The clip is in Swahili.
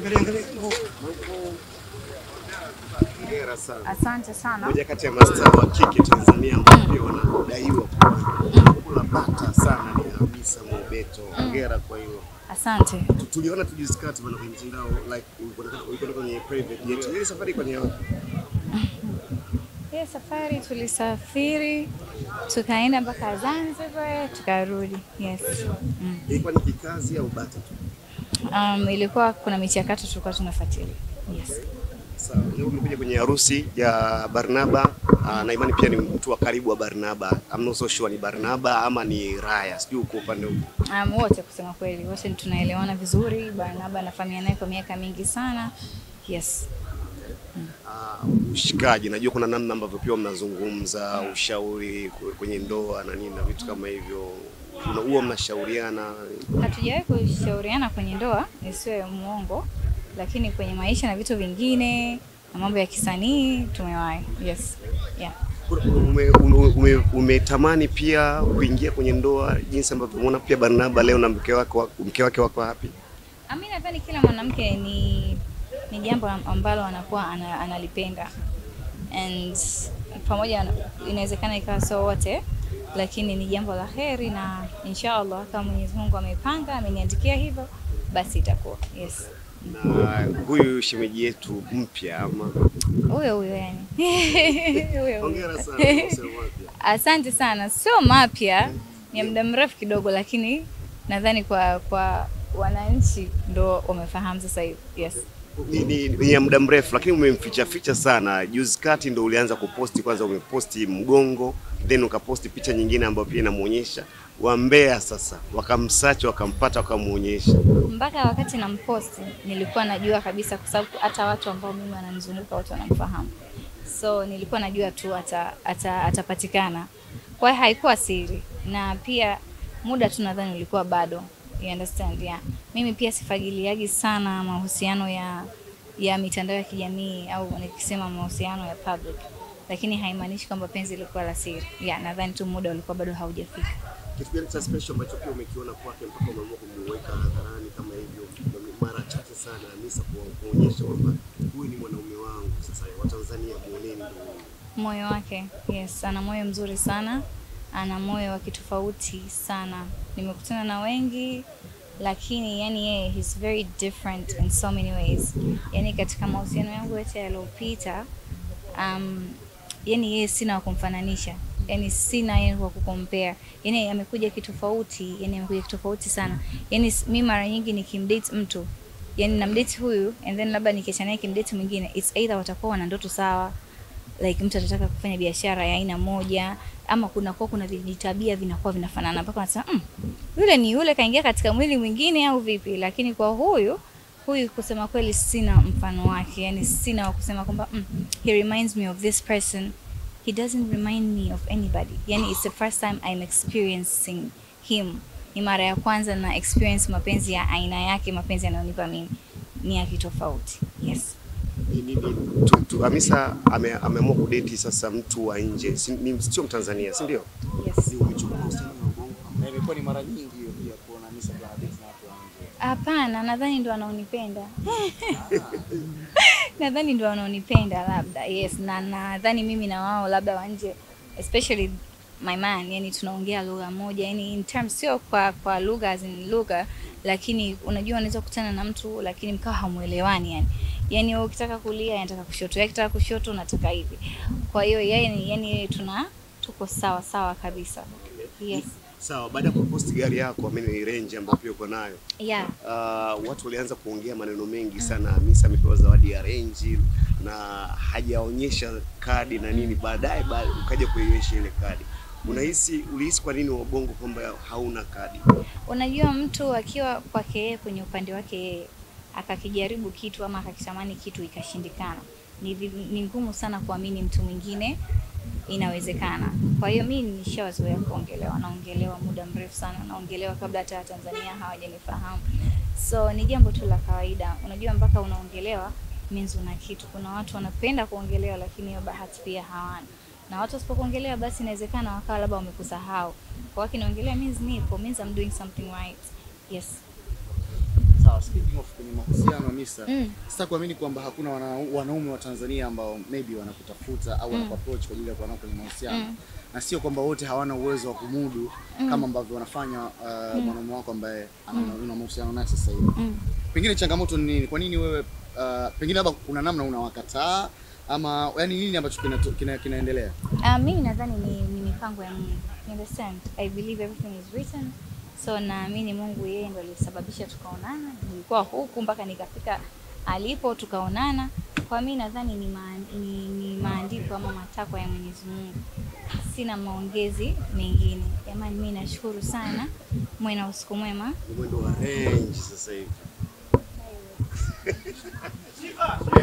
Angalia angalia. Hongera sana. Asante sana. Moja kati ya mastaa wa kike Tanzania ambao pia wanadaiwa kula bata sana ni Hamisa Mobeto. Hongera kwa hiyo. Asante. Tu- Tuliona tujiskati bana kwenye mtandao like ulikwenda ulikwenda kwenye private jet. Ile safari kwenye wapi? Hiyo safari tulisafiri tukaenda mpaka Zanzibar tukarudi. Yes. Mm. Ilikuwa ni kikazi au bata tu? Um, ilikuwa kuna michakato tulikuwa tunafuatilia. Yes. Sawa. Leo umekuja kwenye harusi ya Barnaba uh, na imani pia ni mtu wa karibu wa Barnaba. I'm not so sure ni Barnaba ama ni Raya. Sijui uko upande upi. Um, wote kusema kweli wote tunaelewana vizuri. Barnaba nafahamiana naye kwa miaka mingi sana. Yes. Uh, ushikaji, najua kuna namna ambavyo pia mnazungumza ushauri kwe- kwenye ndoa na nini na vitu kama hivyo, Una- huwa mnashauriana. Hatujawahi kushauriana kwenye ndoa, isiwe muongo, lakini kwenye maisha na vitu vingine na mambo ya kisanii tumewahi. Yes. Yeah. Ume- ume- ume- Umetamani pia kuingia kwenye ndoa jinsi ambavyo umeona pia Barnaba leo na mke wake wa- mke wake wako happy. Ami nadhani kila mwanamke ni ni jambo ambalo anakuwa ana, analipenda and pamoja na- inawezekana ikawa sio wote, lakini ni jambo la heri na inshallah kama Mwenyezi Mungu amepanga ameniandikia hivyo basi itakuwa yes. Na huyu shemeji yetu mpya ama Huyo huyo yani. Huyo huyo. hongera sana kwa kusema wapya. Asante sana, sio mapya, ni ya muda mrefu kidogo, lakini nadhani kwa kwa wananchi ndo wamefahamu sasa hivi. Yes. ni, ni, ni ya muda mrefu lakini umemficha ficha sana. Juzi kati ndo ulianza kuposti, kwanza umeposti mgongo, then ukaposti picha nyingine ambayo pia inamuonyesha wambea. Sasa wakamsacha wakampata, wakamuonyesha. mpaka wakati namposti nilikuwa najua kabisa, kwa sababu hata watu ambao mimi wananizunguka wote wanamfahamu, so nilikuwa najua tu ata, ata, atapatikana. Kwa hiyo haikuwa siri, na pia muda tu nadhani ulikuwa bado, you understand yeah. Mimi pia sifagiliagi sana mahusiano ya ya mitandao ya kijamii au nikisema mahusiano ya public, lakini haimaanishi kwamba penzi lilikuwa la siri. Yeah, nadhani tu muda ulikuwa bado haujafika. Kitu gani cha special ambacho pia umekiona kwake mpaka umeamua kumuweka hadharani kama hivyo? Mara chache sana Hamisa ku- kuonyesha kwamba huyu ni mwanaume wangu. Sasa Watanzania muoneni ndio huyu. Moyo wake, yes, ana moyo mzuri sana, ana moyo wa kitofauti sana. Nimekutana na wengi lakini yani yeye he's very different in so many ways. Yani katika mahusiano yangu yote yaliyopita, um, yani yeye sina wa kumfananisha, yani sina yeye wa kukompare. Yani amekuja kitofauti, yani amekuja kitofauti sana. Yani s- mi mara nyingi nikimdate mtu yani namdate huyu and then labda nikiachana naye kimdate mwingine, it's either watakuwa wana ndoto sawa like mtu atataka kufanya biashara ya aina moja ama kunakuwa kuna vijitabia vinakuwa vinafanana mpaka unasema mm, yule ni yule kaingia katika mwili mwingine au vipi lakini kwa huyu huyu kusema kweli sina mfano wake yani sina wa kusema kwamba mm, he reminds me of this person he doesn't remind me of anybody yani it's the first time I'm experiencing him ni mara ya kwanza na experience mapenzi ya aina yake mapenzi yanayonipa mimi ni ya kitofauti yes Ni- ni- ni- tu- tu- Hamisa ame- ameamua kudeti sasa mtu wa nje, si- ni- sio Mtanzania, si ndio? yes Ni umechukua uhusiano wa bongo Na imekuwa ni mara nyingi hiyo pia kuona Hamisa akiwa na date na watu wa nje. Hapana, nadhani ndo wanaonipenda. nadhani ndo wanaonipenda labda, yes, na nadhani mimi na wao labda wa nje, especially my man, yani tunaongea lugha moja, yani in terms sio kwa kwa lugha as in lugha, lakini unajua unaweza kukutana na mtu lakini mkawa hamuelewani yani. Yani wewe ukitaka kulia anataka kushoto, yeye akitaka kushoto unataka hivi. Kwa hiyo yeye ni yani tuna tuko sawa sawa kabisa. Yes. Sawa, baada ya kuposti gari yako amini Range ambayo pia uko nayo Yeah. uh, watu walianza kuongea maneno mengi sana. Hamisa amepewa zawadi ya Range na hajaonyesha kadi na nini, baadaye ba- ukaja kuionyesha ile kadi. Unahisi, ulihisi kwa nini wabongo kwamba hauna kadi? Unajua, mtu akiwa kwake yeye kwenye upande wake yeye akakijaribu kitu ama akakitamani kitu ikashindikana, ni, vi- ni ngumu sana kuamini mtu mwingine inawezekana. Kwa hiyo mimi nishawazoea kuongelewa, naongelewa muda mrefu sana, naongelewa kabla hata Watanzania hawajanifahamu, so ni jambo tu la kawaida. Unajua, mpaka unaongelewa means una kitu. Kuna watu wanapenda kuongelewa, lakini hiyo bahati pia hawana, na watu wasipokuongelea, basi inawezekana wakawa labda wamekusahau. Kwa hiyo kiniongelea means nipo, means I'm doing something right. Yes. Sawa. Sawa, speaking of kwenye mahusiano Hamisa, Mm. sasa kuamini kwamba hakuna wana, wanaume wa Tanzania ambao maybe wanakutafuta au wanakuapproach kwa ajili ya kuwa nao kwenye mahusiano Mm. na sio kwamba wote hawana uwezo wa kumudu kama ambavyo wanafanya uh, mwanaume wako ambaye ana- una mahusiano naye sasa hivi. Mm. Pengine changamoto ni nini? Kwa nini wewe uh, pengine labda kuna namna unawakataa ama yani nini ambacho kinato- kina, kinaendelea? Uh, mimi nadhani ni, ni mipango ya Mungu. You understand? I believe everything is written. So naamini Mungu yeye ndo alisababisha tukaonana. Nilikuwa huku mpaka nikafika alipo tukaonana. Kwa mimi nadhani ni, maa, ni, ni maandiko ama matakwa ya Mwenyezi Mungu. Sina maongezi mengine. Jamani, mimi nashukuru sana. Mwe na usiku mwema. Ni mwendo wa range sasa hivi.